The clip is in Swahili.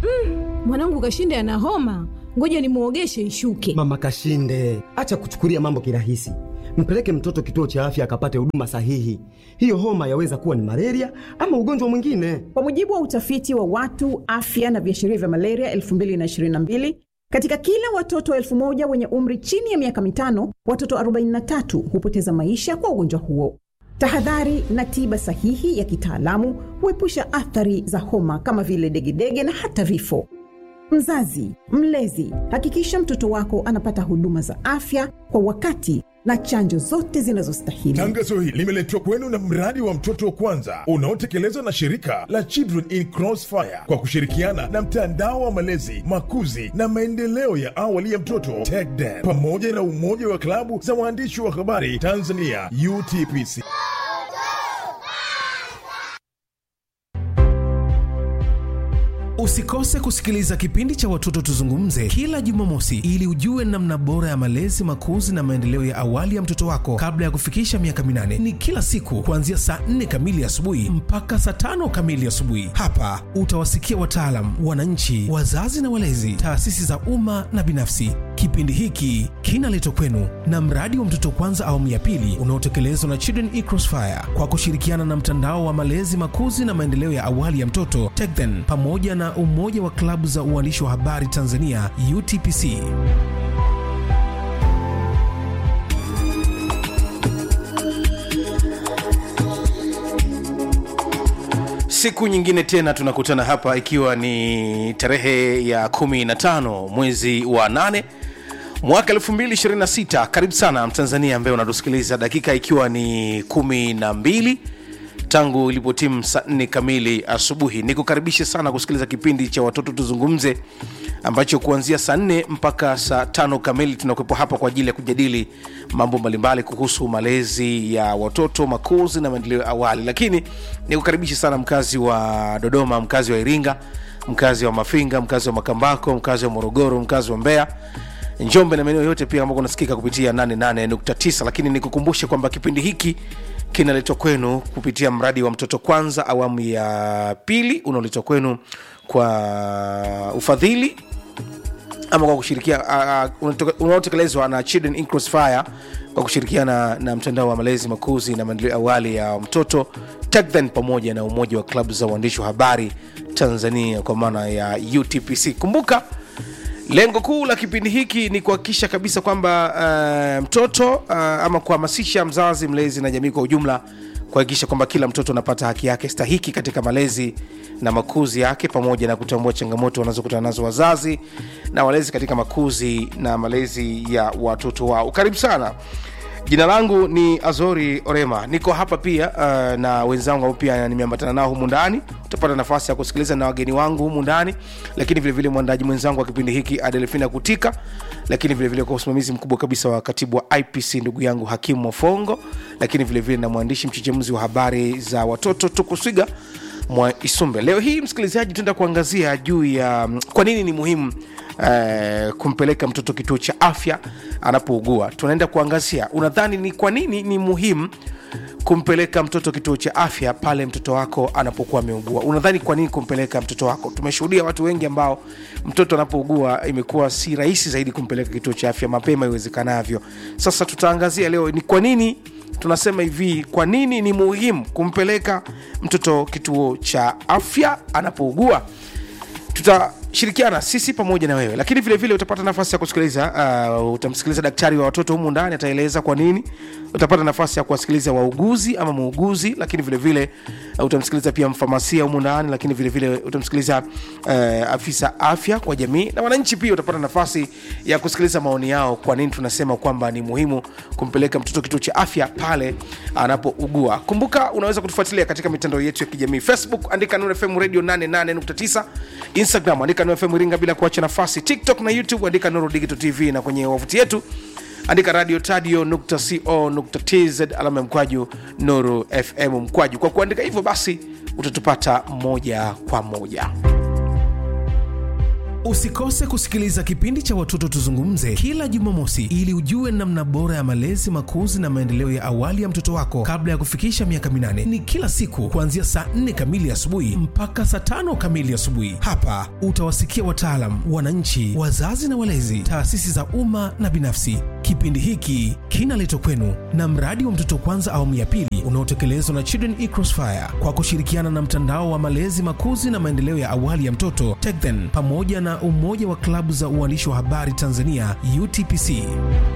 Mwanangu Kashinde ana homa, ngoja nimuogeshe ishuke. Mama Kashinde, acha kuchukulia mambo kirahisi. Mpeleke mtoto kituo cha afya akapate huduma sahihi. Hiyo homa yaweza kuwa ni malaria ama ugonjwa mwingine. Kwa mujibu wa utafiti wa watu afya na viashiria vya malaria 2022 katika kila watoto elfu moja wenye umri chini ya miaka mitano, watoto 43 hupoteza maisha kwa ugonjwa huo. Tahadhari na tiba sahihi ya kitaalamu huepusha athari za homa kama vile degedege na hata vifo. Mzazi, mlezi, hakikisha mtoto wako anapata huduma za afya kwa wakati na chanjo zote zinazostahili. Tangazo hili limeletwa kwenu na mradi wa mtoto wa kwanza unaotekelezwa na shirika la Children in Crossfire kwa kushirikiana na mtandao wa malezi, makuzi na maendeleo ya awali ya mtoto TECDEN pamoja na umoja wa klabu za waandishi wa habari Tanzania UTPC. Usikose kusikiliza kipindi cha Watoto Tuzungumze kila Jumamosi ili ujue namna bora ya malezi, makuzi na maendeleo ya awali ya mtoto wako kabla ya kufikisha miaka minane. Ni kila siku kuanzia saa 4 kamili asubuhi mpaka saa tano kamili asubuhi. Hapa utawasikia wataalam, wananchi, wazazi na walezi, taasisi za umma na binafsi. Kipindi hiki kinaletwa kwenu na mradi wa Mtoto Kwanza awamu ya pili unaotekelezwa na Children in Crossfire kwa kushirikiana na mtandao wa malezi, makuzi na maendeleo ya awali ya mtoto TECDEN pamoja na umoja wa klabu za uandishi wa habari Tanzania UTPC. siku nyingine tena tunakutana hapa ikiwa ni tarehe ya 15 mwezi wa 8 mwaka 226 karibu sana mtanzania ambaye unatusikiliza dakika ikiwa ni 12 tangu ilipotimu saa 4 kamili asubuhi nikukaribishe sana kusikiliza kipindi cha watoto tuzungumze ambacho kuanzia saa 4 mpaka saa tano kamili tunakuwepo hapa kwa ajili ya kujadili mambo mbalimbali kuhusu malezi ya watoto makuzi na maendeleo ya awali lakini nikukaribishe sana mkazi wa dodoma mkazi wa iringa mkazi wa mafinga mkazi wa makambako mkazi wa morogoro mkazi wa mbeya njombe na maeneo yote pia ambako unasikika kupitia 88.9 lakini nikukumbushe kwamba kipindi hiki kinaletwa kwenu kupitia mradi wa mtoto kwanza awamu ya pili unaoletwa kwenu kwa ufadhili ama kwa kushirikia uh, unaotekelezwa na Children in Crossfire kwa kushirikiana na mtandao wa malezi makuzi na maendeleo awali ya mtoto TECDEN pamoja na umoja wa klabu za uandishi wa habari Tanzania kwa maana ya UTPC. Kumbuka lengo kuu la kipindi hiki ni kuhakikisha kabisa kwamba uh, mtoto uh, ama kuhamasisha mzazi, mlezi na jamii kwa ujumla kuhakikisha kwamba kila mtoto anapata haki yake stahiki katika malezi na makuzi yake pamoja na kutambua changamoto wanazokutana nazo wazazi na walezi katika makuzi na malezi ya watoto wao karibu sana jina langu ni azori orema niko hapa pia uh, na wenzangu ambao pia nimeambatana nao humu ndani utapata nafasi ya kusikiliza na wageni wangu humu ndani lakini vilevile mwandaji mwenzangu wa kipindi hiki adelfina kutika lakini vilevile kwa usimamizi mkubwa kabisa wa katibu wa ipc ndugu yangu hakimu mofongo lakini vilevile na mwandishi mchechemuzi wa habari za watoto tukuswiga mwa isumbe leo hii msikilizaji tuenda kuangazia juu ya mm, kwa nini ni muhimu eh, kumpeleka mtoto kituo cha afya anapougua tunaenda kuangazia unadhani ni kwa nini ni muhimu kumpeleka mtoto kituo cha afya pale mtoto wako anapokuwa ameugua unadhani kwa nini kumpeleka mtoto wako tumeshuhudia watu wengi ambao mtoto anapougua imekuwa si rahisi zaidi kumpeleka kituo cha afya mapema iwezekanavyo sasa tutaangazia leo ni kwa nini tunasema hivi kwa nini ni muhimu kumpeleka mtoto kituo cha afya anapougua tutashirikiana sisi pamoja na wewe lakini vile vile utapata nafasi ya kusikiliza uh, utamsikiliza daktari wa watoto humu ndani ataeleza kwa nini utapata nafasi ya kuwasikiliza wauguzi ama muuguzi lakini vile vile uh, utamsikiliza pia mfamasia humu ndani lakini vile vile utamsikiliza uh, afisa afya kwa jamii na wananchi pia utapata nafasi ya kusikiliza maoni yao kwa nini tunasema kwamba ni muhimu kumpeleka mtoto kituo cha afya pale anapougua kumbuka unaweza kutufuatilia katika mitandao yetu ya kijamii facebook andika Nuru fm radio 88.9 instagram andika Nuru fm iringa bila kuacha nafasi tiktok na youtube andika nuru digital tv na kwenye wavuti yetu andika radio tadio nukta co nukta tz alama ya mkwaju nuru fm mkwaju kwa kuandika hivyo basi utatupata moja kwa moja Usikose kusikiliza kipindi cha Watoto Tuzungumze kila Jumamosi ili ujue namna bora ya malezi, makuzi na maendeleo ya awali ya mtoto wako kabla ya kufikisha miaka minane. Ni kila siku kuanzia saa 4 kamili asubuhi mpaka saa tano kamili asubuhi. Hapa utawasikia wataalam, wananchi, wazazi na walezi, taasisi za umma na binafsi. Kipindi hiki kinaletwa kwenu na mradi wa Mtoto Kwanza awamu ya pili unaotekelezwa na Children in Crossfire kwa kushirikiana na mtandao wa malezi, makuzi na maendeleo ya awali ya mtoto TECHDEN pamoja na umoja wa klabu za uandishi wa habari Tanzania UTPC.